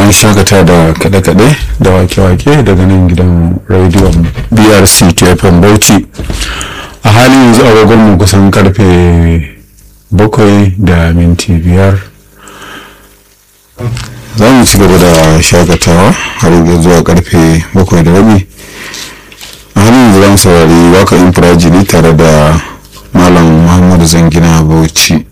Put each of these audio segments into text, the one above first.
an shagata da kaɗe-kaɗe da wake-wake daga nan gidan rediyon brc tfm bauchi a halin yanzu agogonmu kusan karfe bakwai da minti biyar za mu ci gaba da shagatawa har yanzu zuwa karfe bakwai da rabi a halin yanzu za mu saurari waka infirajili tare da malam muhammadu zangina bauchi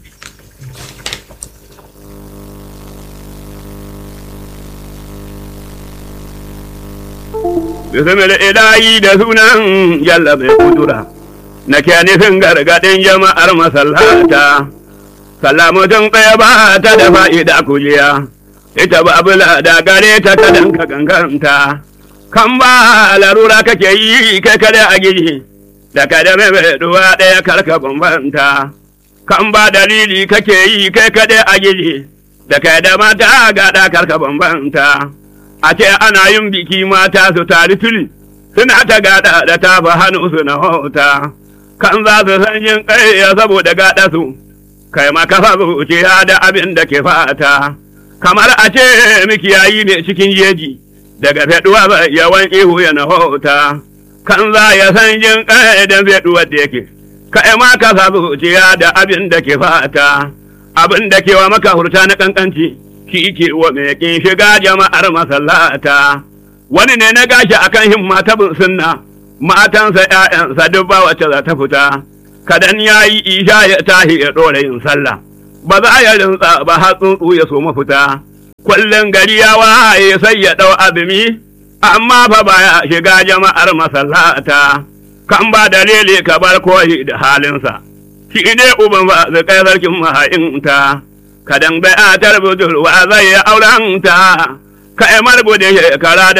bismil ilahi da sunan jalla mai kudura na ke nufin gargaɗin jama'ar masallata salamutun ɗaya ba ta da fa'ida kujiya ita ba bula da gare ta ta danka ganganta kan ba larura kake yi kai kada a gidi da kada mai duwa ɗaya karka bambanta kan ba dalili kake yi kai kada a gidi da kada mata gada karka bambanta a ce ana yin biki mata su tari tuli suna ta gada da tafa hannu su na hota kan za su san yin ƙarya saboda gada su kai ma kafa zuciya da abin da ke fata kamar a ce mikiyayi ne cikin jeji daga feduwa ba yawan ihu ya na hota kan za ya san yin ƙarya da feduwa da yake kai ma kafa zuciya da abin da ke fata abin da ke wa maka hurta na kankanci shi ke wa mai kin shiga jama'ar masallata wani ne na gashi akan himma ta bin sunna matansa ƴaƴansa duk ba wacce za ta fita kadan ya yi isha ya tahi ya ɗora yin sallah ba za ya rinsa ba har tsuntsu ya so mafita kullum gari ya waye sai ya ɗau azumi amma fa baya shiga jama'ar masallata kan ba dalili ka bar koyi da halinsa shi ne uban ba zai kai sarkin maha'inta kadan bai a tarbudurwa zai ya auranta ka emar bude shekara